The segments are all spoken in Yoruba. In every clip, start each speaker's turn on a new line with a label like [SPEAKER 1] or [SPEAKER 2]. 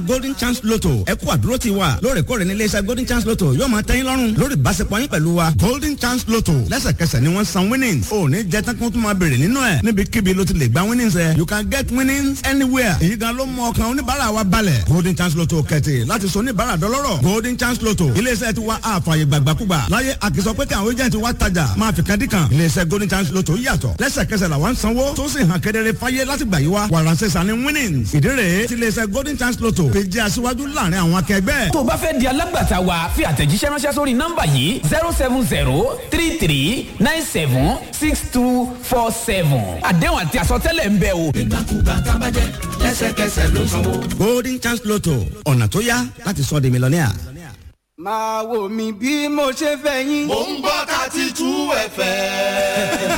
[SPEAKER 1] golden chance lotto ẹ kú àdúró ti wa lóòrèkóòrè ní iléeṣẹ́ golden chance lotto yóò máa tẹ́yìn lọ́rùn lórí ìbáṣepọ̀ yín pẹ̀lú wa golden chance lotto lẹ́sẹ̀kẹsẹ̀ ni wọ́n san winnings ò ní jẹ́ tán kí wọ́n tún máa béèrè nínú ẹ̀ níbikíbi ló ti lè gba winnings ẹ̀ you can get winnings anywhere èyí gan ló mú ọkàn oníbàárà wa balẹ̀ golden chance lotto kẹ̀tì láti sọ oníbàárà dọlọ́rọ̀ golden chance lotto iléeṣẹ́ ti wa àfààyè gbàgbàkúgbà láyé àkìsọ pé kí àwọn agent wa tajà máa fi kadìkan iléeṣẹ́ golden chance lotto yàtọ̀ lẹ́sẹ̀kẹsẹ̀ làwọn sanwó tó sì hàn kedere fáyé láti gbà yí wa wàràǹsẹ̀ sani winnings ìdí rèé ti iléeṣẹ́ golden chance lotto fi jẹ́ aṣíwájú láàrin àwọn akẹgbẹ́.
[SPEAKER 2] tó o bá fẹ́ di alágbàtà wa fi àtẹ̀jíṣẹ́ ránṣẹ́ sórí nọ́mbà yìí zero seven zero three three nine seven six two four seven àdéhùn àti àsọtẹ́lẹ̀ ń bẹ o.
[SPEAKER 3] ìgbàkúgbà tábàjẹ́ lẹ́sẹ̀kẹsẹ̀ ló sanwó.
[SPEAKER 1] golden chance lotto ọ̀nà tó yá láti sọ di mílíọ̀nìà.
[SPEAKER 4] máa wò mí bí mo ṣe fẹ́ yín.
[SPEAKER 5] mò ń gbọ́ thirty two fm.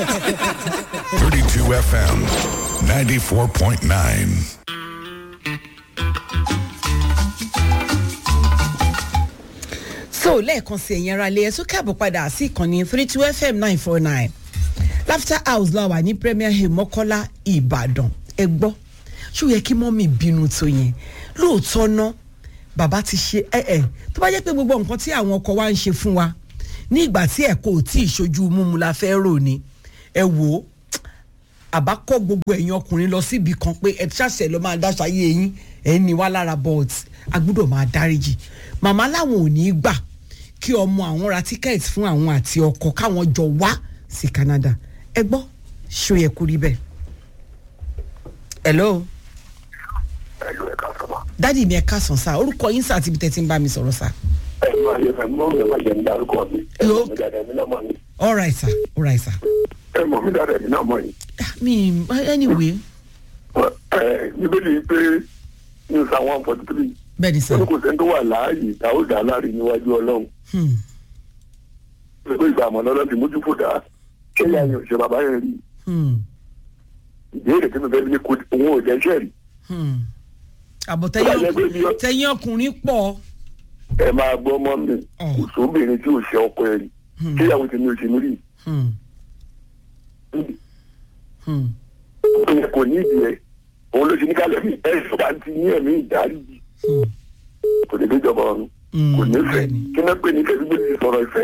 [SPEAKER 6] 32 FM 94.9.
[SPEAKER 7] so lẹ́ẹ̀kan sí ẹ̀yin ara ilé ẹ̀sùn káàbọ̀ padà sí ìkànnì three two fm nine four nine laughter house la wà ní premier hill mọ́kọ́lá ìbàdàn ẹ gbọ́ ṣó yẹ kí mọ́mì bínú tó yẹn lóòótọ́ ná bàbá ti ṣe ẹ ẹ tó bá jẹ́ pé gbogbo nǹkan tí àwọn ọkọ wa ń ṣe fún wa ní ìgbà tí ẹ̀kọ́ ò tí ì ṣojú múmu la fẹ́ rò ni ẹ wò ó àbá kọ́ gbogbo ẹ̀yin ọkùnrin lọ síbi kan pé ẹ ṣàṣẹ lọ máa dáṣà yé eyín ẹ̀ ní wá lára bọ́ọ̀tì a gbọ́dọ̀ máa dáríjì màmá láwọn ò ní í gbà kí ọmọ àwọn ra tíkẹ́ẹ̀tì fún àwọn àti ọkọ káwọn jọ wá sí canada ẹ gbọ́ ṣó yẹ kú rí bẹ́ẹ̀. hello
[SPEAKER 8] ẹlò ẹka sọmọ.
[SPEAKER 7] dádì mi ẹ káàsán sá orúkọ yín sá àti ibi tẹ́tí ń bá mi sọ̀rọ̀ sá.
[SPEAKER 8] ẹ máa yẹ fẹ mọ mi máa jẹ ní dárúkọ mi. ẹ mọ mi dáadáa mi náà mọ mi.
[SPEAKER 7] all right sir all right sir.
[SPEAKER 8] ẹ mọ mi dáadáa mi náà mọ yìí.
[SPEAKER 7] mi anyway
[SPEAKER 8] ẹ bíbélì pé ní psalm one forty three.
[SPEAKER 7] bẹ́ẹ̀ ni sá.
[SPEAKER 8] ó ní kò sẹ́ni tó wà láàyè táwọn dà láàrin níwájú ọlọ́run.
[SPEAKER 7] Hmm.
[SPEAKER 8] pé ìgbà àmọ́ lọ́dọ̀ ti mójú fò dá ṣé ìyá yẹn ò ṣe bàbá yẹn rí.
[SPEAKER 7] Hmm.
[SPEAKER 8] ìbéèrè tí mi fẹ́ bí kò òun ò jẹ́ iṣẹ́ rí.
[SPEAKER 7] Hmm. àbọ̀ tẹ̀yìn ọkùnrin- tẹ̀yìn ọkùnrin pọ̀.
[SPEAKER 8] ẹ máa gbọ́ mọ́ mi kò sóbìnrin tí ò ṣe ọkọ ẹ̀ rí. ṣé ìyàwó tèmi ò ṣe mí rí.
[SPEAKER 7] Hmm. Hmm.
[SPEAKER 8] ó yẹ kò ní ìdí ẹ̀ òun ló ṣe ní kálẹ̀ mi ẹ̀ ṣọba ti ní ẹ̀mí ìdáríjì. kò ní déjọba ọ̀run kò ní fẹ́ kí náà pè ní kẹ́sí gbé ti sọ̀rọ̀ ìfẹ́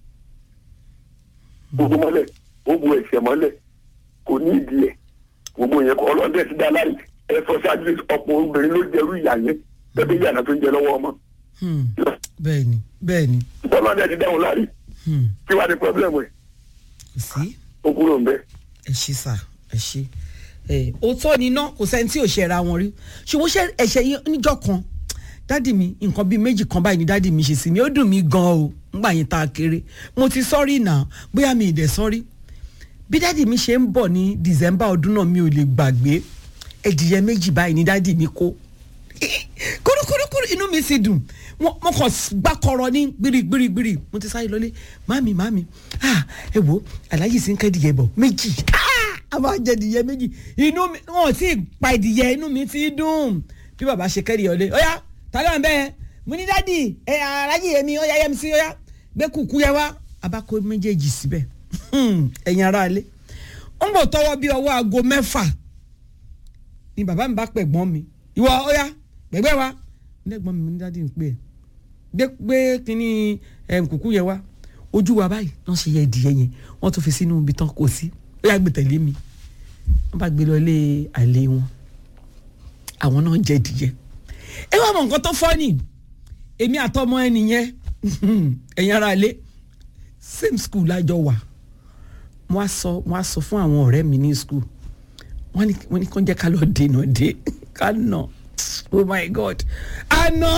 [SPEAKER 8] gbogbo mọ́lẹ̀ ó bu ẹ̀ṣẹ̀ mọ́lẹ̀ kò ní ìdí ẹ̀ gbogbo yẹn kọ́ ọlọ́dẹ ti dá láì ẹ sọ ṣáájú ọ̀pọ̀ obìnrin ló jẹrú ìyá yẹn bẹ́ẹ̀ ìyànà tó ń jẹ lọ́wọ́ ọmọ
[SPEAKER 7] Hmm. bẹ́ẹ̀ni bẹ́ẹ̀ni
[SPEAKER 8] ọlọ́dẹ ti dáhùn láì
[SPEAKER 7] Hmm.
[SPEAKER 8] kí wàá ní pọ́blẹ́mù ẹ̀
[SPEAKER 7] kò sí
[SPEAKER 8] ó kúrò ń bẹ́
[SPEAKER 7] ẹ ṣí sà ẹ ṣí ẹ òótọ́ ni iná kò sẹ́ni tí ò ṣe ra wọn rí ṣùgbọ́n ṣe ẹ̀ṣẹ̀ yín níjọ́ kan dádì mi nǹkan bíi méjì kan báyìí ni dádì mi ṣe sí mi ó dùn mí gan o ńgbà yẹn tá a kéré mo ti sọ́rí náà bóyá mi ì dẹ̀ sọ́rí bí dádì mi ṣe ń bọ̀ ní december ọdún náà mi ò lè gbàgbé ẹ̀dìyẹ méjì báyìí ni dádì mi kó kúrúkúrúkúrú inú mi sì dùn mo mo kàn gbá kọrọ ní gbirigbirigbiri mo ti sáré lọlé mami mami ah ẹ wo aláyè sí ń kẹ́ dìyẹ bọ̀ méjì ah a máa jẹ dìyẹ méjì inú mi wọn ò tí ì pa ìdìyẹ inú mi ti dùn bí bàbá ṣe kẹ́ dìyẹ ọlé ọ̀yá tàlẹ́ wọn bẹ́ẹ̀ mo ní dádì ẹ aláyè yẹmi ọ̀yá yẹmi sí ọ̀yá gbé kúkú yẹ wá abáko méjèèjì síbẹ̀ ẹ̀yin ará ilé ń bò tọwọ́ bí ọwọ́ aago mẹ́fà ni bàbá mi bá pẹ̀ gbọ́n mi ìwọ ọ̀yá gbẹ̀gbẹ́ wa lẹ́gbọ́n mi ní dádì ń pè é gbé gbé kínní ẹm, kùkú yẹn wá ojú wa báyìí wọ́n ṣe yẹ ìdíyẹ yẹn wọ́n tún fi sínú ibi tán kò sí ó yà gbé tẹ̀lé mi wọ́n bá gbé lọ ilé àlè wọn àwọn náà jẹ ìdíyẹ ẹ wá mọ nǹkan tó fọ́ ni èmi àtọmọ ẹ nìyẹn ẹ̀yin ara ilé same school lájọ wà wọ́n á sọ wọ́n á sọ fún àwọn ọ̀rẹ́ mi ní school wọ́n ní wọ́n ní kó jẹ́ ká lọ dènà dé ká nà oh my god àná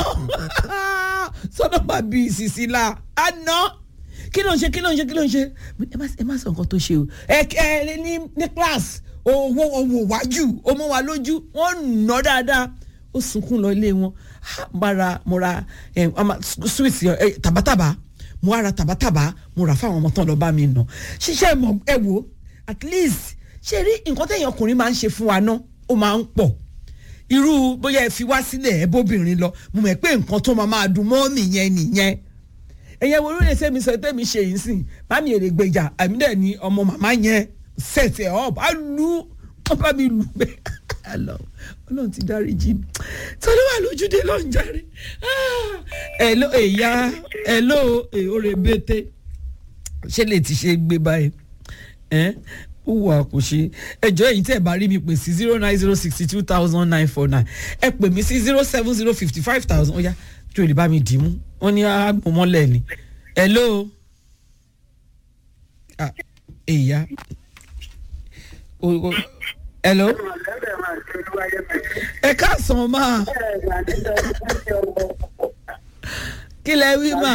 [SPEAKER 7] sọ́dọ̀ bá bí ìsìsì la àná kí ló ń ṣe kí ló ń ṣe kí ló ń ṣe ẹ má ẹ má sọ nǹkan tó ṣe o ẹ ẹ ní ní class owó owó wájú ó mọ wa lójú wọ́n nà dáadáa ó sunkún lọ ilé wọn mo ra mo ra ẹ sweet ẹ tàbátàbá mo wá ra tàbátàbá mo rà fáwọn ọmọ tán lọ bá mi nà ṣiṣẹ́ mọ̀ ẹ wò at least ṣe rí nǹkan tẹ̀yìn ọkùnrin máa ń ṣe fún wa náà ó máa ń pọ̀ irú bóyá ẹ fi wá sílẹ̀ ẹ bóbìnrin lọ mo mọ̀ pé nǹkan tó máa máa dùn mọ́ nìyẹn nìyẹn ẹ̀yẹ wo lóde sẹ́mi sọ tẹ́mi ṣe yìí sìn mami èrè gbèjà àmì dẹ̀ ni ọmọ màmá yẹn set ẹ̀ up á lu wọ́n bá mi lù bẹ́ẹ̀ àlọ́ ọlọ́run ti dárí jí mi tọ́lú wà lójúde lọ́n járe ẹ̀ló èyá ẹ̀ló òrè bété ṣé lè ti ṣe gbé báyìí ẹ̀ ó wà kò ṣe ẹjọ́ èyí tẹ́ ẹ̀ bá rí mi pè sí zero nine zero sixty two thousand nine four nine ẹ pè mí sí zero seven zero fifty five thousand ó yá tí o lè bá mi dì í mú wọ́n ní àgbọ̀mọ́lẹ̀ ni ẹ̀ló èyá hello. ẹ káàsán máa. kí lẹ wí mà.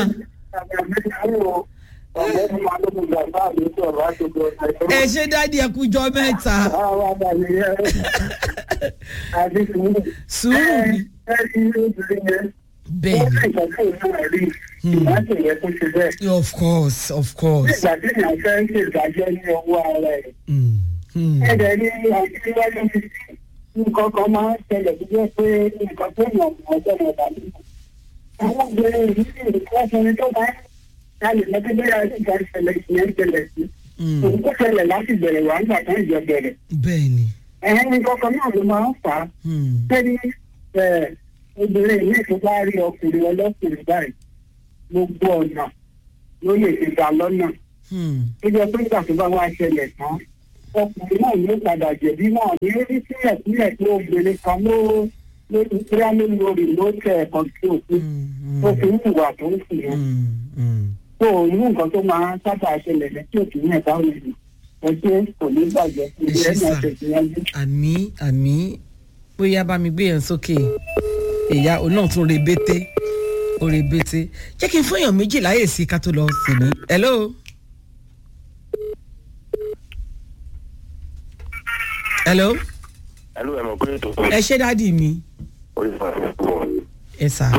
[SPEAKER 7] ẹ ṣe dáàdi ẹ kújọ mẹ́ta. sùúrù ni. bẹ́ẹ̀ni. of course of course.
[SPEAKER 6] nígbà tí ìyá fẹ́ ń ṣèdájọ́ ní ọwọ́ ara ẹ̀ ẹ̀rẹ̀ ní àtìwájú ti nǹkan kan máa ń ṣẹlẹ̀ tó jẹ́ pé nǹkan tó yàn ọjọ́ náà dàbí. àwọn obìnrin yìí sì ń kọ́ ọkùnrin tó bá yálè lọ́tọ́ bẹ́ẹ̀ àti ìjà ìṣẹ̀lẹ̀ ìṣẹ̀lẹ̀ ìṣẹ̀lẹ̀ sí. òun kò ṣẹlẹ̀ láti bẹ̀rẹ̀ wà nígbà tó ń jẹ bẹ̀rẹ̀.
[SPEAKER 7] bẹ́ẹ̀ni.
[SPEAKER 6] ẹ̀hẹ́n ní kankan náà ló máa ń fà á. sẹ́ni obìnrin yìí tó bá rí ọkùnrin ọlọ́kùnrin báyìí gbogbo ọ̀nà ló lè ti dá lọ́nà. ó jẹ́ pé ìgbà tó bá wá ṣẹlẹ̀ tán ọkùnrin náà yóò padà jẹ̀bi náà ní orí sílẹ̀ sílẹ̀ pé obìnrin kan ló ló ti kíá ló lórí ló tẹ ẹ̀kan tí òfin tó fi ń hùwà tó ń sìn yẹn. tó o ní nǹkan tó máa ń sábà ṣẹlẹ̀ lẹ́tí òkè ní ẹ̀ka òyìnbó ẹgbẹ́ kò ní bàjẹ́ ilé ẹ̀ náà tẹ̀síwájú.
[SPEAKER 7] àmì àmì bóyá bá mi gbé yẹn sókè ìyá òun náà tún rebete ó rebete jẹ́ kí n fún èèyàn méjì láyè sí ká tó lọ sí ní. hello. hello.
[SPEAKER 8] hello ẹ mọ̀ pé ètò.
[SPEAKER 7] ẹ ṣé dáàdi mi.
[SPEAKER 8] orí fún mi kúrò.
[SPEAKER 7] ẹ sà.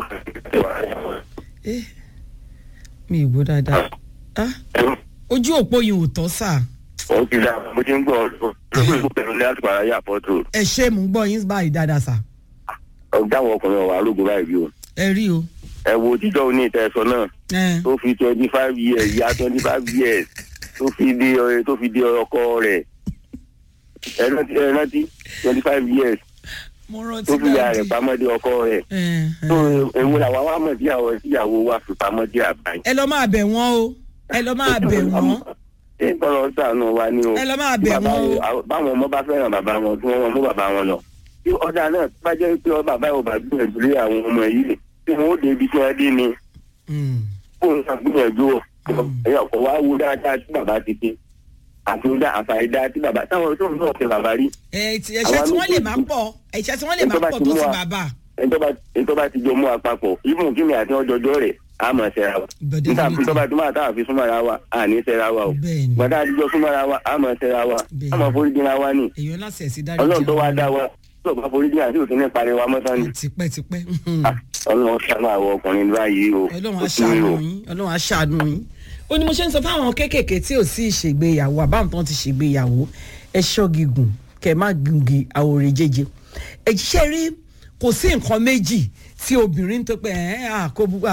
[SPEAKER 7] mi ì gbọ́ dáadáa. ojú òpó yìí ò tọ́ sà.
[SPEAKER 8] ó ti dá mo ti ń gbọ́ ọdún lórí ìpinnu ní àtùpà ayé àpọ́tò.
[SPEAKER 7] ẹ ṣé mò ń gbọ́ yín báyìí dáadáa sà.
[SPEAKER 8] ọ̀gá àwọn ọkùnrin ọ̀wà arógun báyìí bí o.
[SPEAKER 7] ẹ rí o.
[SPEAKER 8] ẹ wo jíjọ́ oní ìtẹ̀sọ náà tó fi twenty five years ya twenty five years tó fi di tó fi di ọkọ rẹ̀ ẹ rántí ẹ rántí twenty five years tó fi ya rẹ̀ pamọ́ di ọkọ rẹ̀ tó ewu làwọn wa mọ̀ síyàwó síyàwó wa fi pamọ́ di àbáyé.
[SPEAKER 7] ẹ lọ máa bẹ̀ wọ́n o ẹ lọ máa bẹ̀ wọ́n.
[SPEAKER 8] ṣé tọrọ sànù wa ni o.
[SPEAKER 7] ẹ lọ máa bẹ̀ wọ́n o.
[SPEAKER 8] báwọn ọmọ bá fẹ́ràn bàbá wọn tí wọ́n mú bàbá wọn lọ. tí ọ̀dà náà bá jẹ́ pé bàbá yóò bá gbìyànjú lé àwọn ọmọ yìí tí wọ́n ó débi tí wọ́n dé ni. fóun náà gbìyànjú ẹ̀yọ̀ kọ̀ wá wú dáadáa tí bàbá ti dé àtúndà àfàìdá tí bàbá táwọn tó ń bọ̀ ṣe bàbá rí.
[SPEAKER 7] ẹ̀ṣẹ̀ tí wọ́n lè máa pọ̀ ẹ̀ṣẹ̀ tí wọ́n lè máa pọ̀ tó sí bàbá.
[SPEAKER 8] ètò bá ti jọ mú apapọ̀ ibùn kí ni àti ọjọ́jọ́ rẹ̀ á mọ̀ ṣẹ́ra wa. níta fi tọ́ba tó máa táwọn fi súnmọ́ra wa á ní ṣẹ́ra wa o. gbọ́dọ̀ àtijọ́ súnmọ́ra wa á mọ̀ ṣẹ́ra wa á mọ̀ forí dín wa ní. ọlọ́run tó wá dá wa tó bá forí dín àti òtún ní parí wa mọ́tán ni.
[SPEAKER 7] tipẹ́tipẹ́.
[SPEAKER 8] ọlọ́run ṣàánú àwọn ọkùnrin báyìí o.
[SPEAKER 7] ọlọ́run á ṣàánú yín ọlọ́run á ṣàánú yín ó ní mo ṣe ń sọ fáwọn kéékèèké tí ò sí ìṣègbéyàwó àbáwọn tán ti ṣègbéyàwó ẹ ṣọ́gi gùn kẹ má gungi àwòrán jẹjẹ ẹ ṣiṣẹ́ rí kò sí nǹkan méjì tí obìnrin tó pẹ́ ẹ̀ kò bu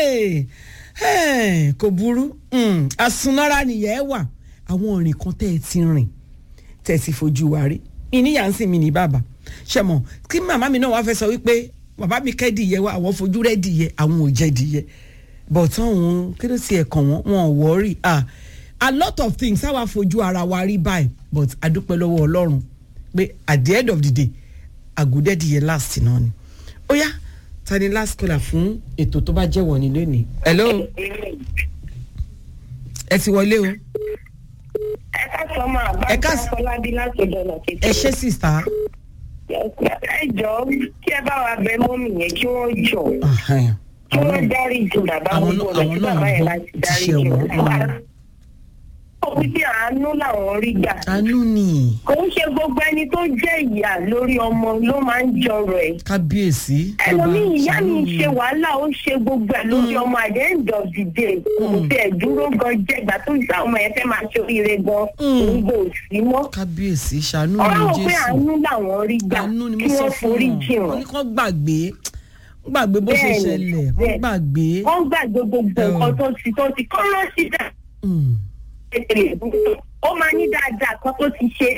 [SPEAKER 7] kò burú àsunnára nìyẹn wà àwọn òrìn kan tẹ́ ẹ ti rìn tẹ́ ẹ ti fojú wa rí ìníyà ń sìn mí ní bàbá ṣe mọ̀ kí màmá mi náà wá fẹ́ sọ wípé bàbá mi kẹ́ dìyẹ wa àwọn fojú rẹ̀ dìyẹ àwọn ò jẹ́ dìyẹ bọ̀tán òun kí ló ti ẹ̀kàn wọn wọn ò wọ́ọ̀rì ah a lot of things àwa fojú ara wa rí báyìí but adúpẹ́ lọ́wọ́ ọlọ́run pé at the end of the day àgùdẹ́dì yẹn last náà ni ó yá ta ni last caller fún ètò tó bá jẹ́ wọ̀nyí lónìí. hello ẹ ti wọlé o.
[SPEAKER 9] ẹ ká sọ máa bá ká fọlábí láti dọ̀nà kékeré.
[SPEAKER 7] ẹ ṣe sista.
[SPEAKER 9] ẹ jọ kí ẹ bá wa bẹ mọ́mì yẹn kí wọ́n jọ kí wọ́n dárí ju bàbá wọn lọ kí bàbá yẹn láti dárí ju wọn. ó wí pé àánú làwọn rí gbà.
[SPEAKER 7] àánú ni.
[SPEAKER 9] kò ń ṣe gbogbo ẹni tó jẹ́ ìyá lórí ọmọ ló máa ń jọrọ ẹ̀.
[SPEAKER 7] kábíyèsí.
[SPEAKER 9] ẹlòmíì ìyá mi ṣe wàhálà ó ṣe gbogbo ẹ̀ lórí ọmọ at the end of the day kò tẹ̀ dúró gan jẹ́ ìgbà tó ìgbà ọmọ yẹn fẹ́ máa ṣe oríire gan òun kò sí mọ́.
[SPEAKER 7] kábíyèsí ṣàánú mi
[SPEAKER 9] ọ̀rọ̀
[SPEAKER 7] jésù.
[SPEAKER 9] pé àánú làwọn rí gbà kí wọ́n forí jì
[SPEAKER 7] wọ́n
[SPEAKER 9] wọ́n.
[SPEAKER 7] ní kán gbàgbé gbàgbé bó ṣe ṣẹlẹ̀ wọ́n gbàgbé.
[SPEAKER 9] wọ́n gbàgbé gbogbo nǹkan tó ti tó ti kọ́ lọ sí dà. ó máa ní dáadáa kan tó ti ṣe rí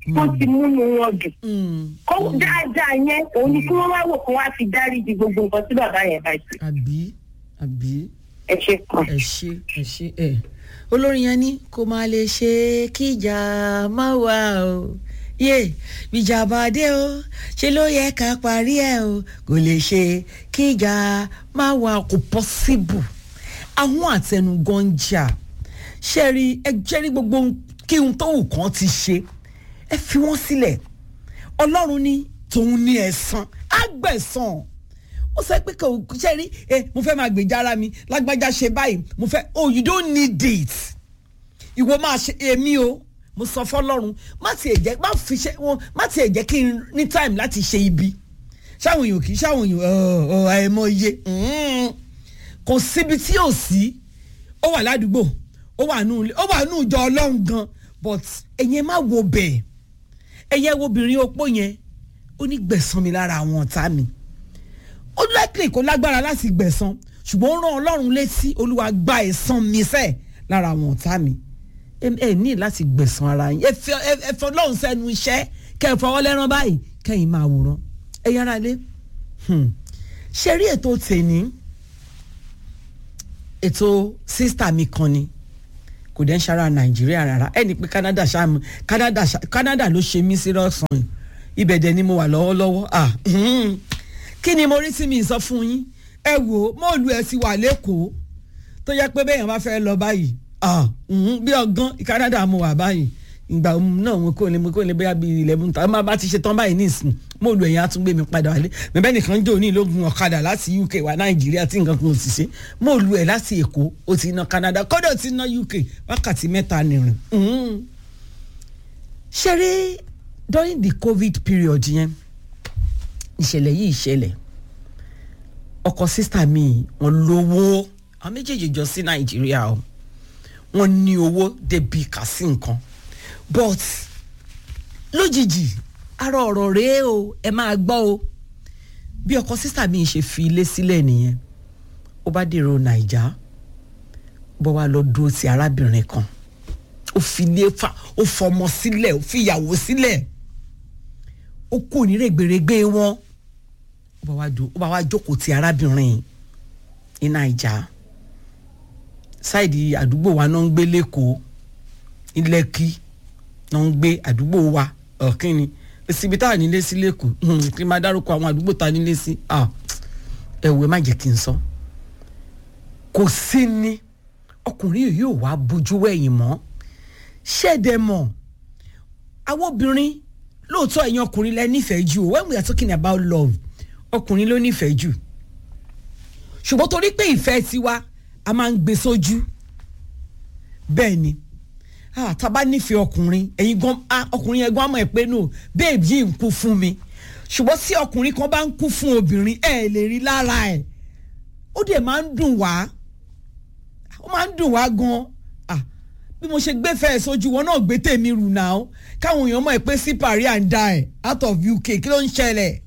[SPEAKER 9] tó ti múnú wọn dùn kó dáadáa yẹn òun ni kí wọ́n wá wò kó wá fi dáríji gbogbo nǹkan tí bàbá yẹn bá ṣe.
[SPEAKER 7] àbí àbí
[SPEAKER 9] ẹ ṣe kan.
[SPEAKER 7] ẹ ṣe ẹ ṣe ẹ olórin yẹn ní kó máa lè ṣe kíjà má wà o yé ìjà bá dé o ṣe ló yẹ ká parí ẹ o kò lè ṣe kíjà má wà kò pọ́síbù àwọn àtẹnugan ń jà ṣẹ́rí ẹ jẹ́rí gbogbo kí n tó wù kán ti ṣe ẹ fi wọ́n sílẹ̀ ọlọ́run ní tòun ní ẹ̀san àgbẹ̀san ó sọ pé kò ṣe rí ẹ mo fẹ́ máa gbèjà ara mi lágbájá ṣe báyìí mo fẹ́ oh you don't need it ìwọ máa ṣe èmi o mo sọ fọlọ́run má tiẹ̀ jẹ́ má fi ṣe wọn má tiẹ̀ jẹ́ kí n ní time láti ṣe ibi ṣáwọn èèyàn kì í ṣáwọn èèyàn àìmọye kò síbi tí ò sí ó wà ládùúgbò ó wà nù ó wà nù ìjọ ọlọ́run gan but ẹ̀yin má wo bẹ́ẹ̀ ẹ̀yẹ wo obìnrin opó yẹn ó ní gbẹ̀san mi lára àwọn ọ̀tá mi ó likely kó lágbára láti gbẹ̀san ṣùgbọ́n ó rán ọlọ́run létí olúwa gba ẹ̀san mi sẹ́ẹ̀ lára àwọn ọ̀tá mi ẹ ní láti gbẹ̀san ara yín ẹ fọ ọlọ́run sẹ́nu iṣẹ́ kẹ́ ẹ fọwọ́ lẹ́rán báyìí kẹ́yìn máa wòran ẹ yára lé ṣe rí ètò tèní ètò sísítà mi kan ni kò dẹ́ ń ṣara nàìjíríà rárá ẹni pé canada ṣáàmù canada canada ló ṣe mí sí lọ́sàn-án ibẹ̀ dẹ̀ ni mo wà lọ́wọ́lọ́wọ́ kí ni mo rí sí mi sọ fún yín ẹ wò ó mọ́ọ̀lù ẹ̀ sì wà lẹ́kọ̀ọ́ tó yẹ pé bẹ́ẹ̀ yẹn bá fẹ́ lọ báyìí bí ọgán canada mo wà báyìí ìgbà náà mo kò lè mo kò lè bóyá bíi eleven ta má bá ti ṣe tán báyìí nísìn mọ́ọ̀lù ẹ̀yìn á tún gbé mi padà wálé bẹ́ẹ̀ nìkan jò ní ìlógun ọ̀kadà láti uk wá nàìjíríà tí nǹkan kan ò sì ṣe mọ́ọ̀lù ẹ̀ láti èkó ó ti ná canada kọ́dọ̀ ti ná uk wákàtí mẹ́ta nìrìn. ṣeré during the covid period yẹn ìṣẹ̀lẹ̀ yìí ṣẹlẹ̀ ọkọ sísá mi wọn lówó àwọn méjèèjì jọ sí nàìjíríà o wọn ní owó débi kà sí nǹkan but lójijì ara ọ̀rọ̀ rèé o ẹ máa gbọ́ o bí ọkọ sísá mi ṣe fi ilé sílẹ̀ nìyẹn ó bá dèrò nàìjà bọ́ wá lọ dúró ti arábìnrin kan ó fi ilé fa ó fọmọ sílẹ̀ ó fi ìyàwó sílẹ̀ ó kú ní rẹ̀gbẹ̀rẹ̀gbẹ̀ wọn ó bá wá jókòó ti arábìnrin ní nàìjà sáìdì àdúgbò wa náà ń gbé lẹ́kọ̀ọ́ ilẹ̀kì náà ń gbé àdúgbò wa ọ̀kínni síbi tá à nílé sí lẹ́kọ̀ọ́ kí n máa dárúkọ àwọn àdúgbò tá a nílé sí ẹ̀wẹ̀ má jẹ́ kí n sọ kò sí ní ọkùnrin yìí yóò wá bójú wẹ̀yìn mọ́ ṣẹ́ẹ̀dẹ̀ mọ̀ àwọn obìnrin lóòótọ́ ẹ̀yin ọkùnrin lẹ nífẹ̀ẹ́ jù when we are talking about love ọkùnrin ló nífẹ̀ẹ́ jù ṣùgbọ́n torí pé ìfẹ́ tiwa a máa ń gbé sójú bẹ́ẹ̀ ni tábà nífẹ̀ẹ́ ọkùnrin ẹ̀yin gan ọkùnrin yẹn gan mọ̀ ẹ́ pé nù babe yìí ń kú fún mi ṣùgbọ́n tí ọkùnrin kan bá ń kú fún obìnrin ẹ̀ lè rí lára ẹ̀ ó dẹ̀ máa ń dùn wá ó máa ń dùn wá gan bí mo ṣe gbé fẹ́ sójú wọn náà gbé tèmi rù náà káwọn èèyàn mọ̀ ẹ́ pé sí paris and die out of uk kí ló ń ṣẹlẹ̀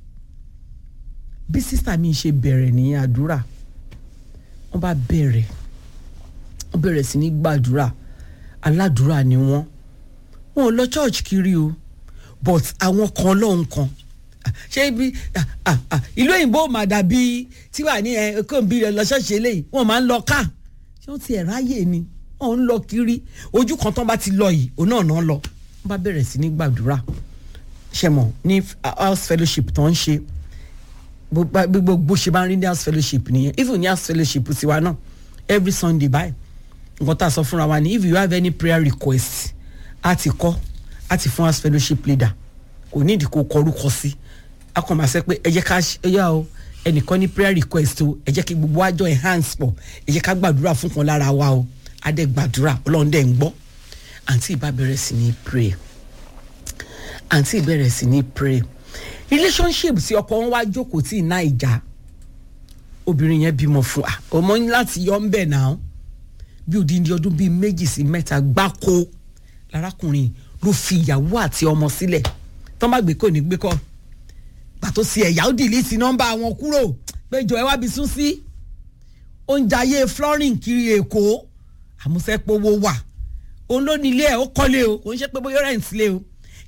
[SPEAKER 7] bí sísà mi ṣe bẹ̀rẹ̀ ní àdúrà wọ́n bá bẹ̀rẹ̀ wọ́n bẹ̀rẹ̀ sí ní gbàdúrà aládùúrà ni wọ́n wọn ò lọ church kiri o but àwọn kan lọ́hùn kan ṣé ibi ìlú òyìnbó mà dàbí tí wà ní ẹ kó n bí rẹ lọ ṣọ́ọ̀ṣì eléyìí wọ́n máa ń lọ ká ṣé wọ́n ti ẹ̀ ráyè ni wọ́n ń lọ kiri ojú kan tán bá ti lọ yìí òun náà náà lọ wọ́n bá bẹ̀rẹ̀ sí ní gbàdúrà ṣe mọ̀ ní house fellowship tó ń ṣe gbogbo bó ṣe bá ń rí ní house fellowship nìyẹn even ní house fellowship tiwa náà every sunday báyìí nǹkan tá a sọ fúnra wa ni if you have any prayer request a ti kọ́ a ti fún house fellowship leader kò ní ìdí kó kọrúkọ sí a kàn máa sẹ pé ẹ jẹ́ ká ẹ yá o ẹnìkan ní prayer request o ẹ jẹ́ kí gbogbo àjọ enhance pọ̀ ẹ jẹ́ ká gbàdúrà fún kan lára wa o a dẹ̀ gbàdúrà ọlọ́run dẹ̀ ń gbọ́ àǹtí ìbá bẹ̀rẹ̀ sí ní pray àǹtí ìbẹ̀rẹ̀ sí ní pray relationship tí ọkọ wọn wá jókòó tí ìná ìjà obìnrin yẹn bímọ fún wa ọmọ ní láti yọ ń bẹ̀ náà bí odindi ọdún bíi méjì sí mẹ́ta gbáko lárákùnrin ló fi ìyàwó àti ọmọ sílẹ̀ tó má gbé kò ní gbé kọ́ pàtó sí ẹ̀yà ó dìlítì nọ́mbà wọn kúrò péjọ ẹ wá bí sún sí oúnjẹ ayé flooring kiri èkó àmúṣẹ́pọ̀wọ́ wà òun ló ní ilé ẹ̀ ó kọ́lé o kò ń ṣe pé bóyá rẹ̀ ń sílé o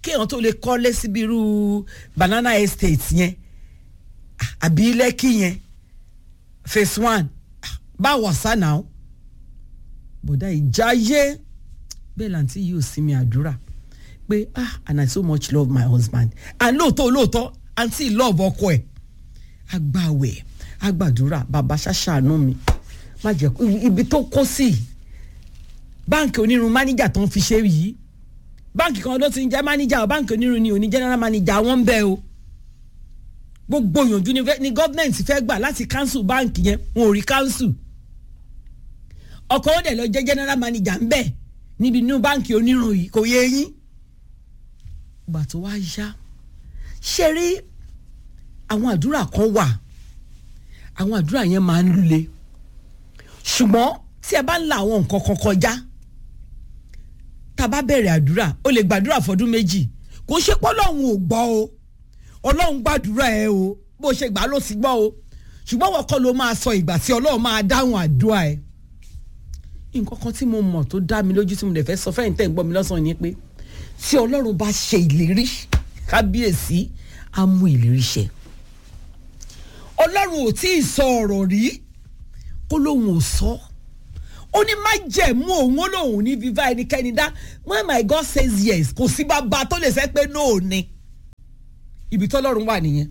[SPEAKER 7] kéèyàn tó lè kọ́lé síbi irú banana estate yẹn àbí lẹ́kì yẹn phase one báwo sá náà bọ̀dá ìjáyé bẹ́ẹ̀ làǹtí yìí ò sinmi àdúrà pé ah and I so much love my husband and lóòótọ́ lóòótọ́ àǹtí love ọkọ ẹ̀ agbáwẹ̀ agbàdúrà bàbá ṣàṣàánú mi má jẹ́ ibi tó kó sí báǹkì onírun máníjà tó ń fi ṣe yìí báǹkì kan ló ti ń jẹ́ máníjà o báǹkì onírun ni òní general manager wọ́n ń bẹ́ o gbogbo ìyànjú ni gọ́ọ̀mẹ̀ntì fẹ́ gbà láti cancel báǹkì yẹn wọn ò rí cancel ọkọ̀ ó dẹ̀ lọ jẹ́ general manager ń bẹ̀ níbi inú báǹkì onírun yìí kò yé yín gbà tó wá yá ṣe rí àwọn àdúrà kan wà àwọn àdúrà yẹn máa ń lule ṣùgbọ́n tí ẹ bá ń la àwọn nǹkan kan kọjá tá a bá bẹ̀rẹ̀ àdúrà ó lè gbàdúrà fọdún méjì kò ṣe pé ọlọ́run ò gbọ́ o ọlọ́run gbàdúrà ẹ o bó ṣe gbà ló sì gbọ́ o ṣùgbọ́n wọ́n kọ́ ló máa sọ ìgbà tí ọlọ́run máa dáhùn àdúrà ẹ nǹkan kan tí mo mọ̀ tó dá mi lójú tí mo lè fẹ́ sọ fẹ́yìn tẹ̀ ń gbọ́ mi lọ́sàn-án ni pé tí ọlọ́run bá ṣe ìlérí kábíyèsí á mú ìlérí ṣẹ ọlọ́run ò tí ì sọ ọ̀rọ̀ rí kó lóun ò sọ ó ní má jẹ̀mú òun ó lóun ní viva ẹnikẹ́ni dá when my God says yes kò sí bàbá tó lè sẹ́ pé no ni ibi tọ́lọ́run wà nìyẹn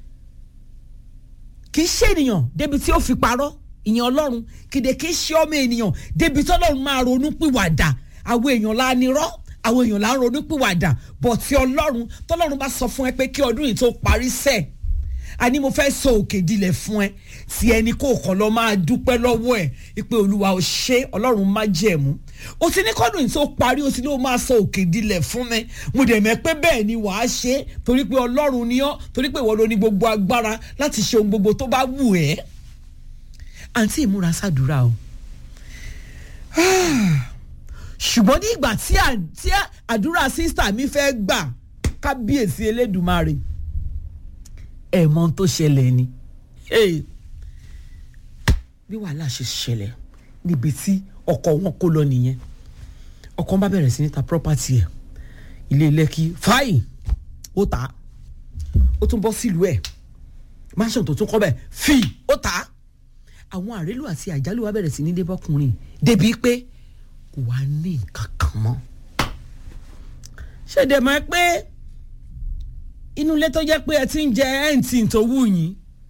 [SPEAKER 7] kì í ṣe ènìyàn débi tí ó fi parọ́ ìyẹn ọlọ́run kìdè kì í ṣe ọmọ ènìyàn débi tọ́lọ́run máa ronú pìwàdà àwọn èèyàn la nírọ́ àwọn èèyàn la ń ronú pìwàdà bọ̀ tí ọlọ́run tọ́lọ́run bá sọ fún ẹ pé kí ọdún yìí tó parí sẹ́ẹ̀ àní mo fẹ́ sọ òkè dilẹ̀ fún ẹ tí ẹni kò kàn lọ máa dúpẹ́ lọ́wọ́ ẹ̀ ìpè olúwa ò ṣe ọlọ́run má jẹ̀mú o ti ní kọ́dún yìí tó parí o ti ní o máa sọ òkè dilẹ̀ fún mi mo dẹ̀ mẹ́ pé bẹ́ẹ̀ ni wàá ṣe torí pé ọlọ́run ni ọ́ torí pé ìwọ ló ní gbogbo agbára láti ṣe ohun gbogbo tó bá wù ẹ́ àǹtí ìmúra sàdúrà o ṣùgbọ́n ní ìgbà tí àdúrà sísítà mi fẹ́ gbà kábíyèsí elédùmarè ẹ mọ ohun tó ṣẹlẹ̀ ni bí wàhálà ṣe ṣẹlẹ̀ níbi tí ọkọ wọn kó lọ nìyẹn ọkọ bá bẹ̀rẹ̀ sí ní ta property ẹ̀ ilé lẹ́kì fáì ó tà á ó tún bọ́ sílùú ẹ̀ mansion tó tún kọ́ bẹ̀ fì ó tà á àwọn àrélù àti àjálù wa bẹ̀rẹ̀ sí ní débọ́kùnrin débi pé kò wá ní nǹkan kan mọ́ ṣèdè mọ́ pé inú ilé tó jẹ́ pé ẹ ti ń jẹ ẹ̀ǹtì tó wù yín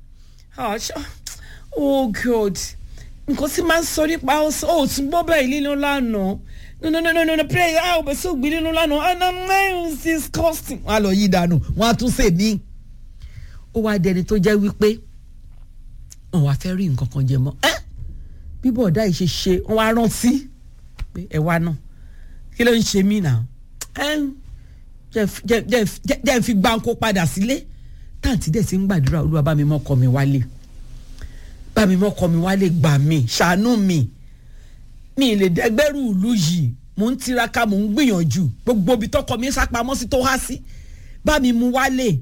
[SPEAKER 7] oh god nǹkan tí máa ń sọ nípa ó tún gbọ́ bẹ́ẹ̀ nínú lánàá no no no no no no pray ah ọbẹ̀ sí ògbìn nínú lánàá and i'm not disgusting wọn á lọ yí dànù wọn á tún sè mí ó wá dẹni tó jẹ́ wípé wọn wá fẹ́ rí nǹkan kan jẹ mọ́ ẹ́ bí bọ̀dá yìí ṣe ṣe wọn wá rántí pé ẹ wá náà kí ló ń ṣe mí náà ẹ́ jẹ́ ń fi gbáǹkó padà sílé táǹtí dẹ̀ ti ń gbàdúrà olúwa bá mi mọ́kọ mi wálé bá mi mọ́kọ mi wálé gbà mí ṣàánú mi mi lè dẹ́gbẹ́rù ìlú yìí mò ń tiraka mò ń gbìyànjú gbogbo ibi tọkọ mi sápamọ́ sí tó há sí bá mi mú wálé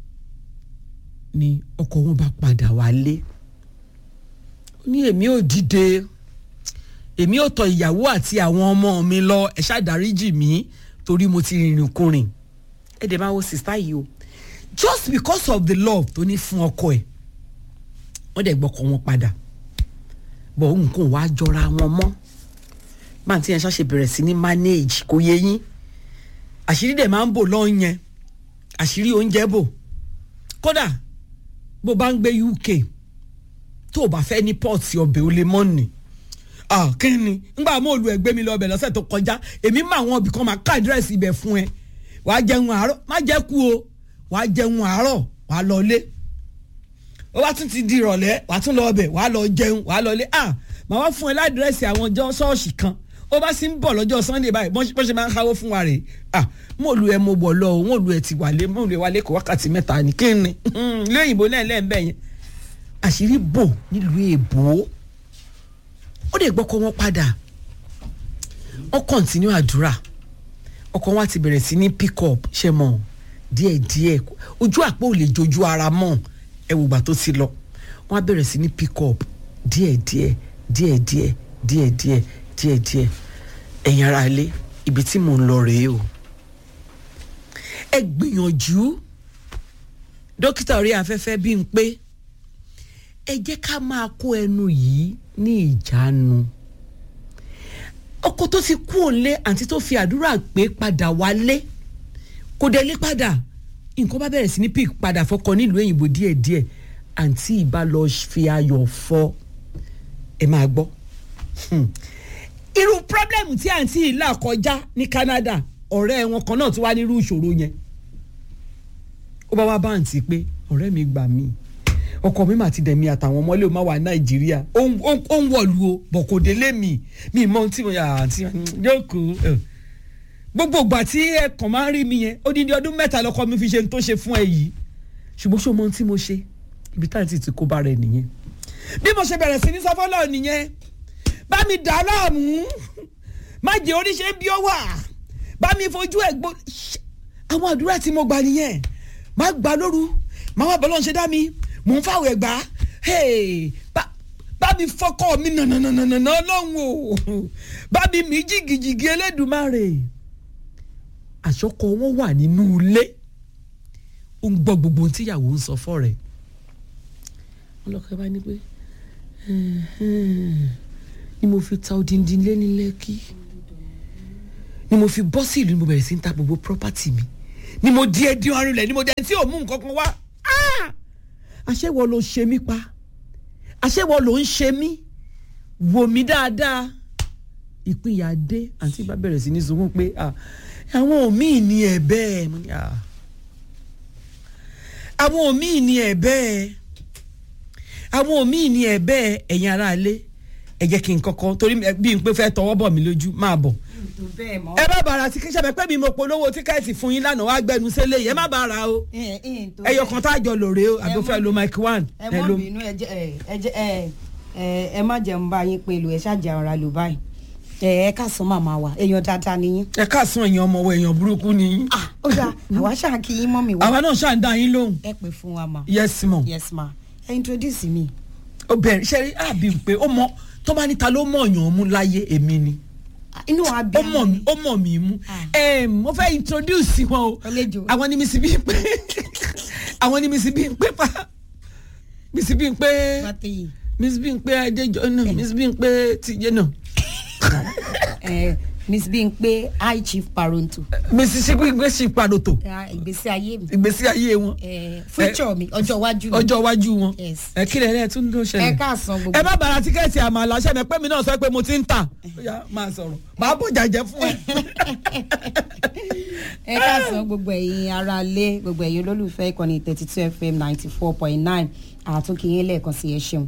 [SPEAKER 7] ni ọkọ wọn bá padà wálé ó ní èmi ò dìde èmi ò tọ ìyàwó àti àwọn ọmọ mi lọ ẹ ṣàdáríjì mi torí mo ti rìnrìn kùnrin ẹ dẹ̀ máa wo sista yìí o just because of the love tó ní fún ọkọ ẹ̀ wọ́n dẹ̀ gbọ́kọ̀ wọn padà bọ̀ nǹkan wàá jọra wọn mọ́ máa tí yẹn ṣàṣe bẹ̀rẹ̀ sí ní manage kò yẹ yín àṣírí dẹ̀ máa ń bò lọ́ọ́ yẹn àṣírí oúnjẹ bò kódà bó bá ń gbé UK tó o bá fẹ́ ní pọ́ọ̀tì ọbẹ̀ o lè mọ́ ni kí ni ngbà mo lu ẹgbẹ́ mi lọ ọbẹ̀ lọ́sẹ̀ tó kọjá èmi mọ àwọn ibì kan máa ká àdírẹ́sì ibẹ̀ fún ẹ wàá jẹun àárọ̀ má jẹ́ kú o wàá jẹun àárọ̀ wàá lọ lé ó wá tún ti di ìrọ̀lẹ́ wàá tún lọ ọbẹ̀ wàá lọ jẹun wàá lọ lé ah màá wá fún ẹ ládírẹ́sì àwọn ọjọ́ ṣọ́ọ̀ṣì kan ó bá sì ń bọ̀ lọ́jọ́ sunday báyìí bọ́n ṣe máa ń káwó fún wa rè ah mo lu ẹ mo bọ̀ lọ o mo lu ẹ ti wálé mo lu ẹ wálé kó wákàtí mẹ́ta ní kí ni ilé òyìnbó náà lẹ́ẹ̀mbẹ́ yẹn àṣírí bò nílùú èbó ó lè gbọ́kọ́ wọn padà wọ́n kọ́ntínú àdúrà ọkọ wa ti bẹ̀rẹ̀ sí ní pick up ṣe mọ̀ díẹ̀díẹ̀ ojú àpò ò lè jojú ara mọ́ ẹ wò gbà tó ti lọ wọ́n á bẹ̀rẹ̀ sí ní pick up díẹ̀díẹ̀ díẹ̀díẹ̀ díẹ̀díẹ̀ díẹ̀díẹ̀ ẹ̀yin ara ilé ibi tí mò ń lọ rèé o ẹ gbìyànjú dókítà orí afẹ́fẹ́ bí n pé ẹ jẹ́ ká máa kó ẹnu yìí ní ìjánu ọkọ tó ti kú òǹlé àǹtí tó fi àdúrà pé padà wálé kò dé lé padà nǹkan bá bẹ̀rẹ̀ sí ní pík padà fọkọ nílùú òyìnbó díẹ̀díẹ̀ àǹtí ìbá lọ fi ayọ̀ fọ ẹ máa gbọ́ irú pírọ́blẹ́mù tí àǹtí yìí là kọjá ní Canada ọ̀rẹ́ wọn kan náà tún wá nírú ìṣòro yẹn ó bá wá bá àǹtí pé ọ̀rẹ́ mi gbà mí ọkọ mi mà ti dẹ̀ mi àtàwọn ọmọlé o má wà Nàìjíríà ó ń wọ̀lú o bọ̀ kò délé mi mi mọ ohun tí mo yà àǹtí jókòó gbogbo ìgbà tí ẹ kàn máa ń rí mi yẹn ó ní ní ọdún mẹ́ta lọ́kọ mi fi ṣe tó ṣe fún ẹ yìí ṣùgbọ́n ṣé o mọ ohun tí mo ṣe ibi táyà ti ti kó bá rẹ nìyẹn bí mo ṣe bẹ̀rẹ̀ sí ní sọ́fọ́lọ́ nìyẹn bá mi dà á láàmú má jẹ́ oníṣẹ́ bí ó wà bá mi fojú ẹ̀ gbó àwọn àdúrà tí mo gbà nìyẹn má gbà lóru má wà bọ́lọ́ ṣe dá mi mò ń fàwọ̀ ẹ̀ gbà bá mi fọkọ mi nànànànànà ọlọ́run o bá mi mí jìgìjìgì Elédùmarè àṣọkọ wọn wà nínú ilé ó ń gbọ́ gbogbo ohun tíyàwó ń sọ fọ́ rẹ̀ ọlọ́kẹ́ bá ní pé ni mo fi ta odindi lé ní lẹ́kì ni mo fi bọ́ sí ìlú ni mo bẹ̀rẹ̀ sí ń ta gbogbo property mi ni mo di ẹdí ọrùn lẹ̀ ni mo dẹ̀ tí ò mú nǹkan kan wá àṣẹwọ ló ṣe mí pa àṣẹwọ ló ń ṣe mí wò mí dáadáa ìpínyà dé àǹtí bá bẹ̀rẹ̀ sí ní sunkún pé àwọn òmíì ní ẹ̀ bẹ́ẹ̀ àwọn òmíì ní ẹ̀ bẹ́ẹ̀ àwọn òmíì ní ẹ̀ bẹ́ẹ̀ ẹ̀yin aráalé ẹ jẹ́ kí n kọ́kọ́ torí bí n pé fẹ́ tọwọ́ bọ̀ mí lójú máa bọ̀. ẹ má bàrà tí kíṣẹ́ pẹ́ mi mo polówó tíkẹ́ẹ̀tì fún yín lánàá wá gbẹnu sílé yìí ẹ má bàrà o ẹyọ kan tá a jọ lòrè o àbí fẹ́ lo mic one.
[SPEAKER 10] ẹ mọ bínú ẹ má jẹun bá yín pẹ̀lú ẹ ṣáàjì àwọn ará lò báyìí ẹ ká sún màmá wa èèyàn dáadáa ni yín.
[SPEAKER 7] ẹ ká sún èèyàn ọmọ wa èèyàn burúkú ni yín.
[SPEAKER 10] ó dà àwa ṣáà kí yín mọ́ mi wá.
[SPEAKER 7] àwa náà ṣáà ń dá yín lóhùn.
[SPEAKER 10] ẹ pè fún wa ma.
[SPEAKER 7] yes ma.
[SPEAKER 10] yes ma ẹ introduce mi.
[SPEAKER 7] ó bẹ̀rẹ̀ ṣe rí àbí pé ó mọ tó bá níta ló mọ̀ yàn mú láyé èmi ni.
[SPEAKER 10] inú wa bí
[SPEAKER 7] ó mọ̀ mí ó mọ̀ mí mú. mo fẹ́ introduce wọn o àwọn ni misi bí n pé àwọn ni misi bí n pé pa misi bí n pé misi bí n pé adéjọ náà misi bí n pé tìjẹ náà.
[SPEAKER 10] miss Bímpé high chief paronto.
[SPEAKER 7] miss Bímpé chief paronto.
[SPEAKER 10] ìgbésí ayé mi.
[SPEAKER 7] ìgbésí ayé wọn.
[SPEAKER 10] future mi ọjọ́ iwájú mi.
[SPEAKER 7] ọjọ́ iwájú wọn. ẹ kí lẹ́lẹ́ tún ló ṣẹlẹ̀.
[SPEAKER 10] ẹ káàsán gbogbo.
[SPEAKER 7] ẹ má bàrà tíkẹ́ẹ̀tì àmàlà ṣẹ́ mi pé mi náà sọ pé mo ti ń tà. máa sọ̀rọ̀ máa bọ̀ jàjẹ́ fún ẹ.
[SPEAKER 10] ẹ káàsán gbogbo ẹ̀yin ará ilé gbogbo ẹ̀yin olólùfẹ́ ìkànnì thirty two fm ninety four point nine àtúnkìyín lẹ́ẹ̀kan sí ẹ ṣeun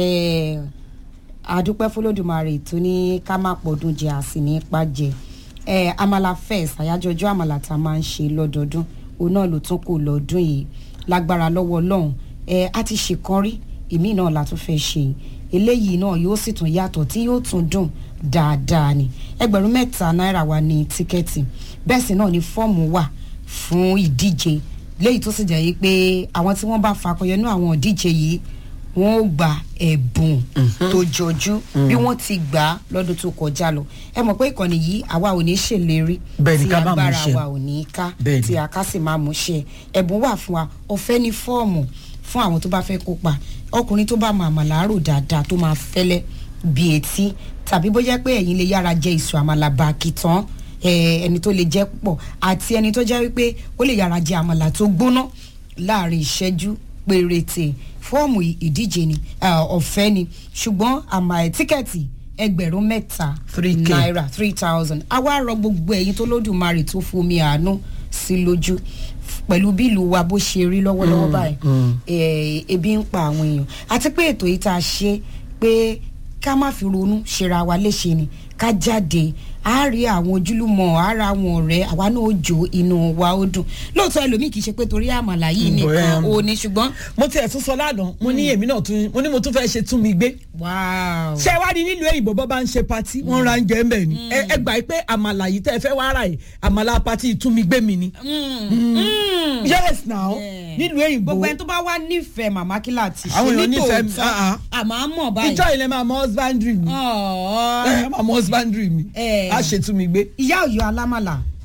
[SPEAKER 10] àdúpẹ́ fọlọ́dúnmarè tó ní ká má pọ̀dún jẹ àsì ní ipa jẹ ẹ amala fest àyájọ́ ọjọ́ àmàlà tá a máa ń ṣe lọ́dọọdún òun náà ló tún kù lọ́dún yìí lágbára lọ́wọ́ ọlọ́run ẹ á ti ṣèkan rí èmi náà la tún fẹ́ ṣe eléyìí náà yóò sì tún yàtọ̀ tí yóò tún dùn dáadáa ni ẹgbẹ̀rún mẹ́ta náírà wà ní tíkẹ́ẹ̀tì bẹ́ẹ̀ sì náà ni fọ́ọ̀mù wà fún ìdíje léyìí tó sì jẹ́ yìí pé àwọn tí wọ́n bá fakọyọ nínú àwọn ìdíje yìí wọn ò gba ẹ̀bùn tó jọjú bí wọ́n ti gbà á lọ́dún tó kọjá lọ ẹ mọ̀ pé ìkànnì yìí àwa ò ní ṣèlérí tí agbára wa ò ní ká tí a ká sì máa mú ṣe ẹ̀bùn wà fún wa ọ̀fẹ́ ní fọ́ọ̀mù fún àwọn tó bá fẹ́ kópa ọkùnrin tó bá máa àmàlà rò dáadáa tó máa fẹ́lẹ́ bí etí tàbí bóyá pé ẹ̀yin lè yára jẹ ìṣù àmàlà bàkì tán ẹni tó lè jẹ púpọ̀ àti ẹni tó jẹ́ wípé ó lè yára jẹ àmàlà tó gbóná láàrin ìṣẹ́jú péréte fọ́ọ̀mù ìdíje ni ọ̀fẹ́ ni ṣùgbọ́n àmà tíkẹ́ẹ̀tì ẹgbẹ̀rún mẹ́ta náírà three thousand àwa rọ gbogbo ẹ̀yin tó lódùmarè tó fomi àánú sí lójú pẹ̀lú bí ìlú wa bó ṣe rí lọ́wọ́lọ́wọ́ báyìí ebi ń pa àwọn èèyàn àti pé ètò yìí tá a ṣe pé ká má fi ronú ṣera wa léṣe ni ká jáde a rí àwọn ojúlùmọ̀ ara àwọn ọ̀rẹ́ àwa náà ó jó inú wa ó dùn lóòótọ́ ẹlòmíì kì í ṣe pé torí àmàlà yìí nìkan ò ní ṣùgbọ́n.
[SPEAKER 7] mo tiẹ̀ tún sọ lánàá mo ní èmi náà tún mo ní mo tún fẹ́ ṣe tún mi gbé. ṣé wàá ní nílùú èyìnbó bọ́ bá ń ṣe patí wọ́n ra ń jẹ́ ń bẹ̀ ni ẹ gbà pé àmàlà yìí tẹ́ ẹ fẹ́ wá rà yìí àmàlà patí tún mi gbé mi ni. yes now nílùú èyìnbó.
[SPEAKER 10] gbogbo ẹni tó bá wá nífẹ̀ẹ́ màmá kílà ti ṣe
[SPEAKER 7] àwọn èèyàn nífẹ̀ẹ́
[SPEAKER 10] nítòótọ́ àmọ́ mọ̀ báyìí.
[SPEAKER 7] ìjọ ilẹ̀ máa mọ husbandry mi máa mọ husbandry mi a ṣètú mi gbé.
[SPEAKER 10] ìyá ọ̀yọ́ alámàlà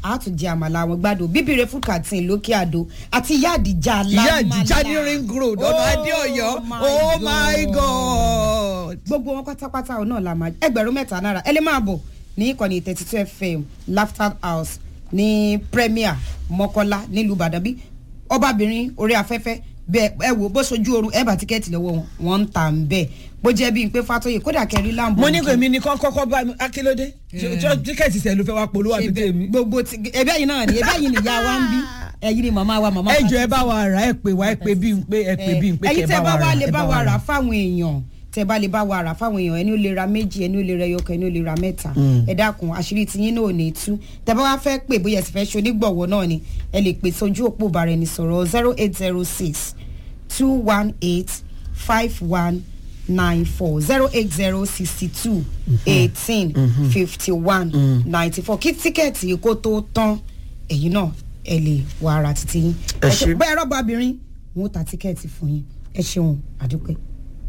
[SPEAKER 10] àtúnjẹ àmàlà àwọn gbádùn bíbire fún kàtìn lókè àdó àti ìyá àdìjà
[SPEAKER 7] ìyá
[SPEAKER 10] alámàlà
[SPEAKER 7] àdìjá ní ring road ọ̀nà adéọ̀yọ́ oh my god.
[SPEAKER 10] gbogbo wọn pátápátá òun náà la máa ẹgbẹ̀rún mẹ́ta náírà ẹ lè máa bọ̀ ní ìkànnì thirty two fm laughter house ní premier mọ́kọ́lá nílùú ìbàdàn bí ọbabìnrin orí afẹ́fẹ́ bẹ́ẹ̀ ẹ wò bó sojú ooru ẹ bá tíkẹ́ẹ̀tì lọ́wọ́ wọn wọ́n ń tà ń bẹ́ẹ̀ bó jẹ́ bíi pé fatoyi kódà kẹrin láǹbù.
[SPEAKER 7] mo ní kò èmi nìkan kọ́kọ́ bá mi akílódé tíkẹ́ẹ̀tì sẹ̀ ló fẹ́ wá polówó àbí tèmi.
[SPEAKER 10] gbogbo ti ẹbí ẹyin náà ni ẹbí ẹyin ni ìyá wa ń bí ẹyin ni màmá wa màmá wa.
[SPEAKER 7] ẹ jọ ẹ bá wa rà ẹ pè wá ẹ pè bí n pé ẹ pè bí n pé
[SPEAKER 10] ẹyin
[SPEAKER 7] kẹ
[SPEAKER 10] tẹ
[SPEAKER 7] bá
[SPEAKER 10] bá
[SPEAKER 7] wa
[SPEAKER 10] wa
[SPEAKER 7] rà
[SPEAKER 10] lè
[SPEAKER 7] ẹ
[SPEAKER 10] bá wa rà fáwọn èèyàn tẹ bá lè bá wa rà fáwọn èèyàn ẹni ó lè ra méjì ẹni ó lè ra ẹyọkọ ẹni ó lè ra mẹ́ta ẹ dákun àṣírí tiyín náà ò ní tú tẹ bá wa fẹ́ pè bóyá ẹ sì fẹ́ ṣe onígbọ̀wọ́ náà ni ẹ lè pè sójú òpó bàrẹ ní sọ̀rọ̀ zero eight zero six two one eight five one nine four zero eight zero sixty two eighteen fifty one ninety four kí tíkẹ́ẹ̀tì kó tó tán ẹ̀yin náà ẹ lè wà ara títí yín
[SPEAKER 7] Ẹ ṣé.
[SPEAKER 10] bẹ́ẹ̀ rọ́bà obìnrin wọn ó ta tíkẹ́ẹ̀tì fún yín ẹ ṣeun àdúpẹ́.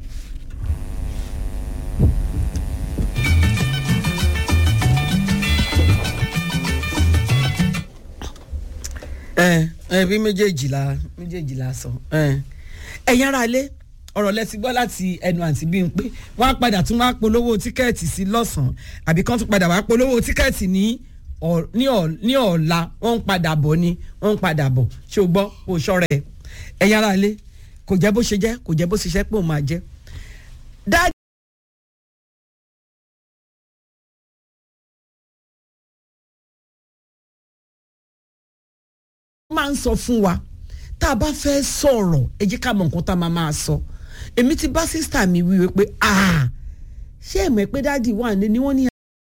[SPEAKER 7] ẹ ẹ bí méjèèjì la méjèèjì la sọ ẹ ẹ̀yin ara ilé ọ̀rọ̀ lẹ́sí gbọ́ láti ẹnu àǹtí bí n pé wọ́n á padà tún wá polówó tíkẹ́ẹ̀tì sí lọ́sàn-án àbí kán tún padà wá polówó tíkẹ́ẹ̀tì ní ọ̀- ní ọ̀- ní ọ̀la wọ́n ń padà bọ̀ ni wọ́n ń padà bọ̀ ṣé o gbọ́ kó o ṣọ́ra ẹ̀ ẹ̀yin ara ilé kò jẹ́ bó ṣe jẹ́ kò jẹ́ bó ṣe ṣẹ́ pé òun máa jẹ́ dájú. máa ń sọ fún wa tá a bá fẹ́ sọ̀rọ̀ ẹ jẹ́ ká mọ nǹkan tá a máa máa sọ èmi ti bá sísítà mi wí wí pé ah ṣé ẹ̀mọ́ pé dáàdi wà ní ni wọ́n ní.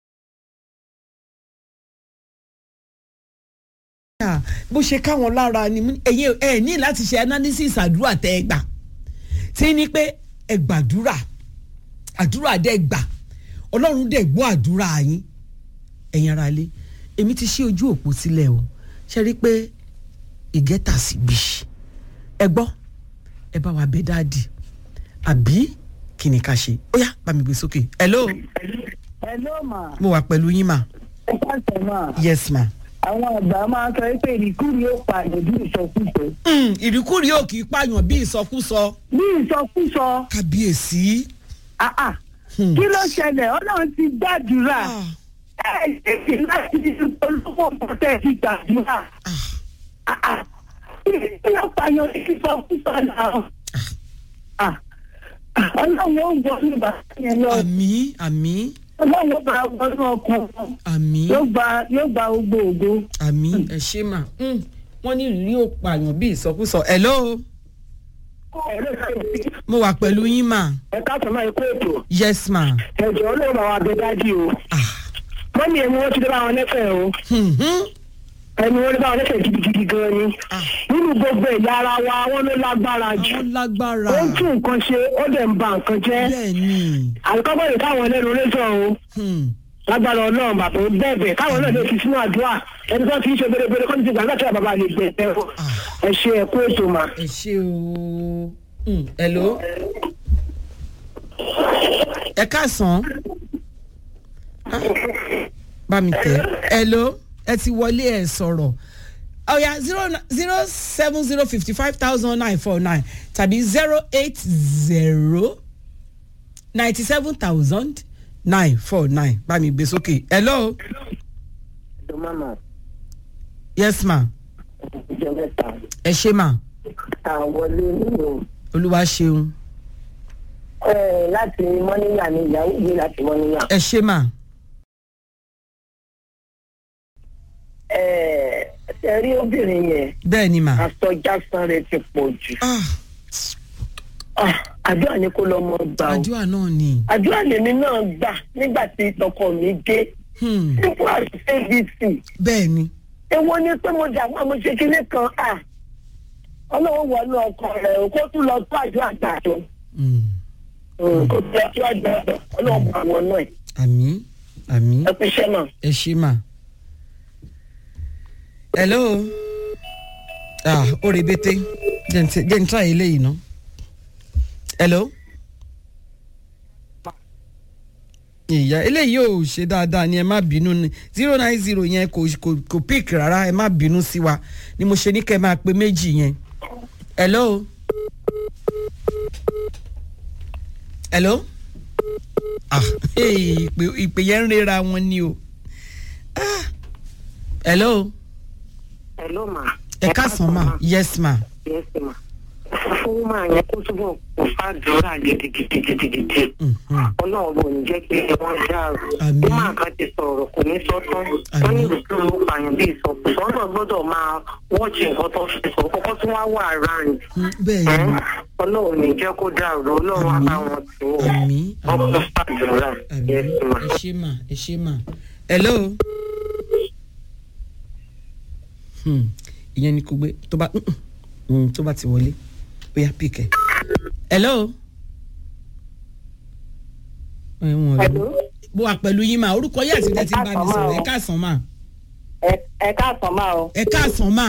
[SPEAKER 7] Ah, bó ṣe káwọn lára ni mo ní, ẹ̀yin ẹ̀ ní láti ṣe analysis àdúrà tẹ́ ẹ gbà tí ní pé ẹ gbàdúrà àdúrà dẹ́ gbà ọlọ́run dẹ̀ gbọ́ àdúrà yín ẹ̀yin ara lé èmi ti ṣí ojú òpó sílẹ̀ o ṣe rí i pé ìgẹ́ta sí bí ẹ gbọ́ ẹ bá wa bẹ dáàdì àbí kí ni ká ṣe ó yá bá mi gbé sókè hello
[SPEAKER 6] hello ma
[SPEAKER 7] mo wà pẹ̀lú yín mà
[SPEAKER 6] ẹ káàsán ma
[SPEAKER 7] yes ma.
[SPEAKER 6] àwọn àgbà máa ń sọ pé ìrìkúrì ó pa ìlòdì ìsọkúsọ.
[SPEAKER 7] Mm, ìrìkúrì ò kì í pààyàn bí ìsọkúsọ.
[SPEAKER 6] bí ìsọkúsọ.
[SPEAKER 7] kábíyèsí.
[SPEAKER 6] Ah, ah. kí ló ṣẹlẹ̀ ọlọ́run ti gbàdúrà ẹ ẹ ṣe láti olówó mọ́tẹ́ ti gbàdúrà. Ah, ah. kí ló pààyàn bí ìsọkúsọ náà. Ah, ah. ọlọ́run ó gbọ́ ní bàtà yẹn lọ.
[SPEAKER 7] àmì àmì
[SPEAKER 6] ọlọ́run ó bá wọnú ọkàn wọn.
[SPEAKER 7] àmì
[SPEAKER 6] yóò gba yóò gba gbogbo ògo.
[SPEAKER 7] àmì ẹ ṣe mà Mm, wọ́n ní ìrírí ò pààyàn bí ìsọkúsọ hello mo wà pẹ̀lú yín mà
[SPEAKER 6] ẹ káàtó máa kó ètò
[SPEAKER 7] yes ma.
[SPEAKER 6] ẹjọ ló máa wà bẹ dájú o mọ́mí ẹ̀mí wọ́n ti dé bá wọn lẹ́fẹ̀ẹ́ o ẹ̀mí wọ́n dé bá wọn lẹ́fẹ̀ẹ́ gidigidi gan ni nínú gbogbo ẹ̀yà ara wa wọ́n ló lágbára jù
[SPEAKER 7] lágbára
[SPEAKER 6] ó ń tún nǹkan ṣe ó dẹ̀ ń ba nǹkan jẹ́
[SPEAKER 7] bẹ́ẹ̀ni
[SPEAKER 6] àlùkọ́gbọ́n lè káwọn ẹlẹ́nu lẹ́sọ̀ o lágbára ọlọ́run bàbá ó bẹ̀bẹ̀ káwọn náà lè fi sínú àdúrà ẹni tó ti ń ṣe bèrèbèrè kọ́ni ti gbà láti àbàbà lè gbẹ̀ ẹ̀ o ẹ ṣe ẹ kú ètò mà.
[SPEAKER 7] ẹ ṣe o Mm, hello ẹ káàsán Ah, bá mi tẹ hello ẹ ti wọlé ẹ sọ̀rọ̀ ọ̀yà zero zero seven zero fifty five thousand nine four nine tàbí zero eight zero ninety seven thousand nine four nine bá mi gbé sókè hello yes ma ẹ ṣe ma
[SPEAKER 6] àwọlé nínú
[SPEAKER 7] olúwa ṣeun
[SPEAKER 6] láti mọ́níyà ni ìyàwó mi láti mọ́níyà.
[SPEAKER 7] ẹ ṣe ma
[SPEAKER 6] ẹ rí obìnrin yẹn
[SPEAKER 7] bẹ́ẹ̀ ni ma
[SPEAKER 6] àsọjásán rẹ ti pọ̀ jù. Ah, àdúrà ni kó lọ mọ gbà o.
[SPEAKER 7] àdúrà náà ni.
[SPEAKER 6] àdúrà lèmi náà gbà nígbà tí tọkọ mi dé. nípò abc.
[SPEAKER 7] bẹ́ẹ̀ ni.
[SPEAKER 6] èwo ni pé mo dàgbà mo ṣe kinní kan à ọlọ́run wọnú ọkọ rẹ̀ o kó tún lọ tó àjọ àgbàdo. kó tún lọ tó àjọ àgbàdo ọlọ́run bá wọn náà.
[SPEAKER 7] àmì àmì.
[SPEAKER 6] ẹ fi ṣẹ́ mà.
[SPEAKER 7] ẹ ṣe mà. hello. ah ó rebete jẹ́ n try eléyìí ná. hello. ìyá eléyìí ò ṣe dáadáa ni ẹ má bínú ni zero nine zero yẹn kò kò kò pick rárá ẹ má bínú sí wa ni mo ṣe ní kẹ́ ẹ máa pe méjì yẹn. hello. hello. ah hey, ìpè ìpè yẹn ń rera wọn ni o. ah hello.
[SPEAKER 9] hello ma.
[SPEAKER 7] ẹ káàsán ma yes ma.
[SPEAKER 9] yes ma fún máa yẹn kó túbọ̀ kó fàdúrà gidigidigidigidi ọlọ́run bò ní jẹ́ kí wọ́n dàrú ó máa ká ti sọ̀rọ̀ kò ní sọ tán wọ́n ní ìlú ló pààyàn bí ìsọkùsọ ọ̀nà gbọ́dọ̀ máa wọ́ọ̀chì nǹkan tó fi sọ kọ́kọ́ tí wọ́n wà round ọlọ́run ní jẹ́ kó dàrú ọlọ́run á bá wọn tì wọ́n ọkọ̀ fàdúrà yes ma.
[SPEAKER 7] ẹ ṣe mà ẹ ṣe mà hello. Hmm, ìyẹn ni kò gbé tó bá mm, tó bá ti wọlé ó yá pìkẹ́. hello.
[SPEAKER 9] Hello?
[SPEAKER 7] bó wà pẹ̀lú yín mà orúkọ yín àti tẹ́tí bá mi sọ̀rọ̀ ẹ káàsán mà.
[SPEAKER 9] ẹ káàsán máa o.
[SPEAKER 7] ẹ káàsán mà.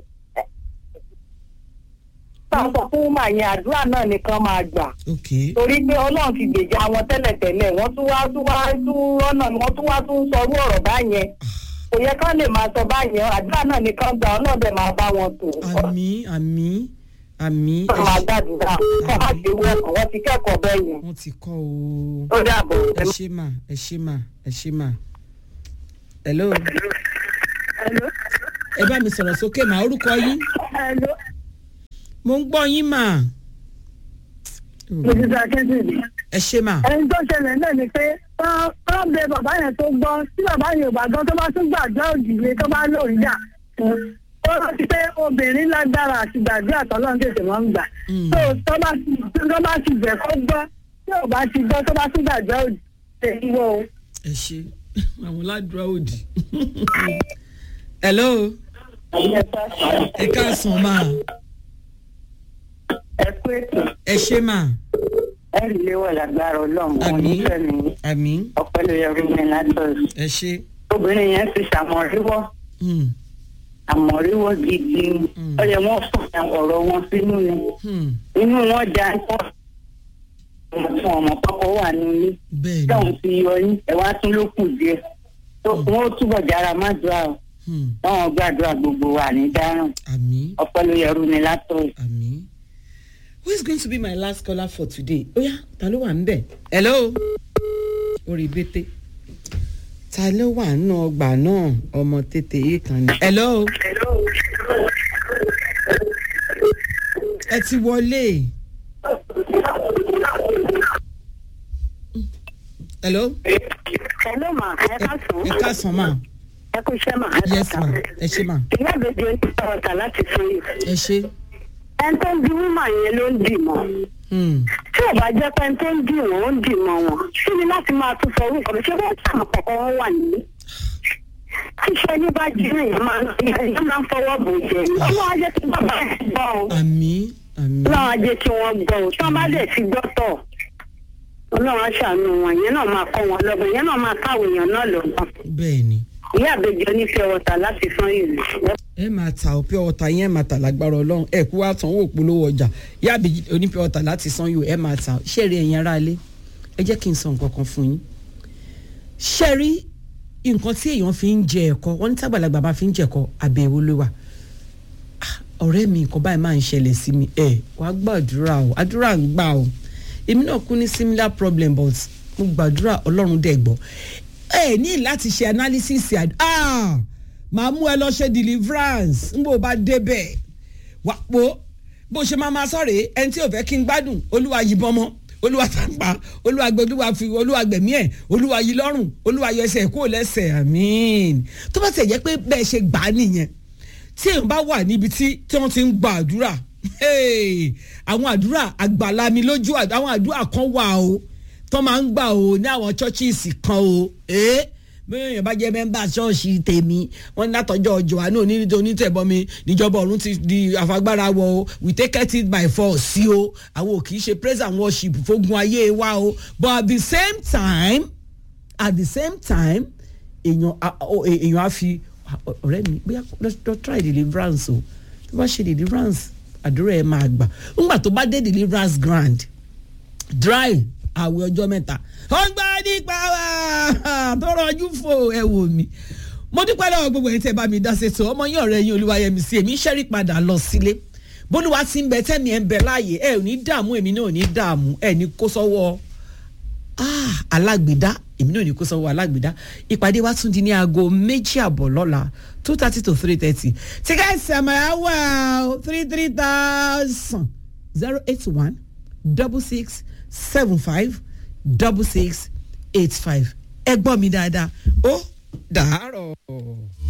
[SPEAKER 9] táwọn sọ fún màá yẹn àdúrà náà nìkan máa gbà.
[SPEAKER 7] ok
[SPEAKER 9] torí pé ọlọ́run ti gbèjà wọn tẹ́lẹ̀tẹ́lẹ̀ wọ́n tún wá tún wá tún rọ́nà wọ́n tún wá tún sọrú ọ̀rọ̀ báyẹn kò yẹ kán lè máa sọ báyẹn àdúrà náà nìkan gbà ọlọ́dẹ máa bá wọn tò.
[SPEAKER 7] àmì àmì àmì.
[SPEAKER 9] wọ́n máa gbàdúrà kọ́ máa ṣe wọ́ọ̀kọ̀ wọ́n ti kẹ́kọ̀ọ́ bẹ́ẹ̀ yẹn.
[SPEAKER 7] wọ́n ti kọ́ o.
[SPEAKER 9] ó dàbọ̀.
[SPEAKER 7] ẹ ṣe mà ẹ ṣe mà ẹ ṣe mà. hello. ẹ bá mi sọ̀rọ̀ sókè mà orúkọ yín. mo ń gbọ́ yín mà.
[SPEAKER 6] mo ti sọ akéde.
[SPEAKER 7] ẹ ṣe mà.
[SPEAKER 6] ẹni tó ṣẹlẹ̀ náà ni pé wọ́n bẹ bàbá yẹn tó gbọ́ tí bàbá yẹn ò bá gbọ́ tó bá tún gbàdúrà òdìlé tó bá lò ń jà ó rántí pé obìnrin lágbára àti gbàdúrà tọ́lọ́run tètè wọ́n ń gbà tó tó bá ti tó bá ti bẹ̀ kó gbọ́ tí ò bá ti gbọ́ tó bá tún gbàdúrà òdì ṣe ìwọ o.
[SPEAKER 7] ẹ ṣe àwọn ládùúrà òdì. hello. ẹ káàsán mà.
[SPEAKER 9] ẹ kú ètò.
[SPEAKER 7] ẹ ṣe mà.
[SPEAKER 9] ẹ rí léwọ̀ lágbára ọlọ́run wọn
[SPEAKER 7] Àmín.
[SPEAKER 9] nífẹ̀ẹ́ mi
[SPEAKER 7] àmì.
[SPEAKER 9] ọpẹ́ ló yẹ rúmi látọ̀s.
[SPEAKER 7] ẹ ṣe.
[SPEAKER 9] obìnrin yẹn ti ṣàmọ̀ríwọ́
[SPEAKER 7] Hmm,
[SPEAKER 9] àmọ̀ríwọ́ gidi ó yẹ wọ́n fún ọ̀rọ̀ wọn sínú ni
[SPEAKER 7] hmm,
[SPEAKER 9] inú wọn já pọ̀ fún ọmọ kọ́kọ́ wà nílé
[SPEAKER 7] bẹ́ẹ̀ ni.
[SPEAKER 9] táwọn ti yọ yín ẹ wá tún ló kù díẹ̀ tó wọn ó túbọ̀ jára má dùn àwọn
[SPEAKER 7] Hmm,
[SPEAKER 9] táwọn gbàdúrà gbogbo wà ní dáràn
[SPEAKER 7] àmì.
[SPEAKER 9] ọpẹ́ ló yẹ rúmi látọ̀s.
[SPEAKER 7] àmì. who is going to be my last caller for today? ó yá ta ló wà ń bẹ̀? hello. orí bété. ta ló wà nínú ọgbà náà ọmọ tètè yìí kan ni. hello. ẹ ti wọlé. hello.
[SPEAKER 9] hello ma ẹ ká sùn.
[SPEAKER 7] ẹ káàsán mà.
[SPEAKER 9] ẹ kú iṣẹ́ mà.
[SPEAKER 7] yes ma ẹ ṣe mà.
[SPEAKER 9] ìyá àgbèjì ń tẹ ọ̀tà láti fún yìí.
[SPEAKER 7] ẹ ṣe.
[SPEAKER 9] ẹni tó ń di wúmà yẹn ló ń dì mọ́.
[SPEAKER 7] Hmm,
[SPEAKER 9] tí ò bá jẹ́ pé ẹni tó ń dì wọ́n ó ń dì mọ́ wọn. kí ni láti máa tún sọ orúkọ mi ṣé wọ́n sàmù kọ̀ọ̀kan wọn wà nílé. tíṣẹ́ ní bá jí èèyàn máa ń èèyàn máa ń fọwọ́ bò jẹ ní. kí wọ́n á jẹ́ kí bàbá ẹ̀ gbọ́ o.
[SPEAKER 7] àmì àmì.
[SPEAKER 9] ọlọ́run á jẹ́ kí wọ́n gbọ́ o. tí wọ́n bá dẹ̀ ti gbọ́ tọ̀ ọlọ́run á ṣàánú wọn ìyẹn náà máa kọ́ wọn lọ́gbọ̀n ìyẹn náà máa káwọn èèyàn náà lọ́gbọ̀n.
[SPEAKER 7] bẹ́ẹ̀ ni.
[SPEAKER 9] ìyá àbẹ̀jọ onífẹ́ ọ̀tà láti fún ìlú.
[SPEAKER 7] ẹ máa ta òpin ọ̀tà yẹn máa tà lágbára ọlọ́run ẹ kú wá sanwó òpolówó ọjà yáàbí onípẹ́ ọ̀tà láti san yóò ẹ máa ta ṣẹ́ẹ̀rì ẹ̀yìn ara ilé ẹ jẹ́ kí n sọ nǹkan kan fún yín ṣẹ́ẹ̀rì nǹkan tí èèyàn fi ń jẹ ẹ̀kọ́ wọ́n ní tágbàlagbà bá fi ń jẹ ẹ̀kọ́ àbẹ̀wò ló wà Ah, ọ̀rẹ́ mi nǹkan báyìí máa ń ṣẹlẹ̀ sí mi ẹ wàá gbàdúrà o àdúrà ń gbà o èmi náà kú ní similar problem but mo gbàdúrà ọlọ́run dẹ̀ gbọ́ ẹ ní láti ṣe analysis àd ah màá mú ẹ lọ ṣe deliverance n bò bá débẹ̀ wà pò bó ṣe máa máa sọ̀rọ̀ ẹni tí ò fẹ́ kí n gbádùn olúwa yìnbọn mọ́ olúwa tàǹpà olúwa gbẹ olúwa fi olúwa gbẹ̀mí ẹ̀ olúwa yí lọ́rùn olúwa yọ ẹsẹ̀ kó lẹ́sẹ̀ àmín tó bá tẹ̀ jẹ́ pé bẹ́ẹ̀ ṣe gbà á nìyẹn tí èèyàn bá wà níbi tí tí wọ́n ti ń gba àdúrà hey, àwọn àdúrà àgbàlami lójú àd- àwọn àdúrà kan wà o tó máa ń gbà o ní àwọn churches kan o eh? bí èèyàn bá jẹ́ mẹ́mbà ṣọ́ọ̀ṣì tèmi wọ́n ní látọjọ́ johannu onídìí onítẹ̀bọmi níjọba ọ̀run ti di àfagbára wọ o we take it by force sí o àwọn ò kì í ṣe praise and worship fógun ayé wa o but at the same time at the same time èèyàn a- o- e- èèyàn á fi ọ̀rẹ́ mi bóyá lọ try deliverance o tó bá ṣe deliverance àdúrà ẹ̀ máa gbà ńgbà tó bá dé deliverance grand dry àwẹ̀ ọjọ́ mẹ́ta ó ń gbá nípa wá tó rọjú fò ẹ wò mí mo dúpẹ́ lọ́wọ́ gbogbo ẹ̀yin tẹ́ bá mi dá ṣètò ọmọ yín ọ̀rẹ́ yín olúwayẹmí sí èmi ń ṣẹ́rí padà lọ sílé bólúwa ti ń bẹ tẹ́mi ẹ̀ ń bẹ láàyè ẹ ò ní dààmú èmi náà ò ní dààmú ẹ ní kó sọ́wọ́ alágbèdá èmi náà ò ní kó sọ́wọ́ alágbèdá ìpàdé wa tún di ní aago méjì àbọ̀ lọ́la two thirty to three thirty tíkẹ́ẹ̀tì àmàlà wà three three thousand zero eight one double six seven five double six eight five ẹ gbọ́ mi dáadáa ó dàárọ̀.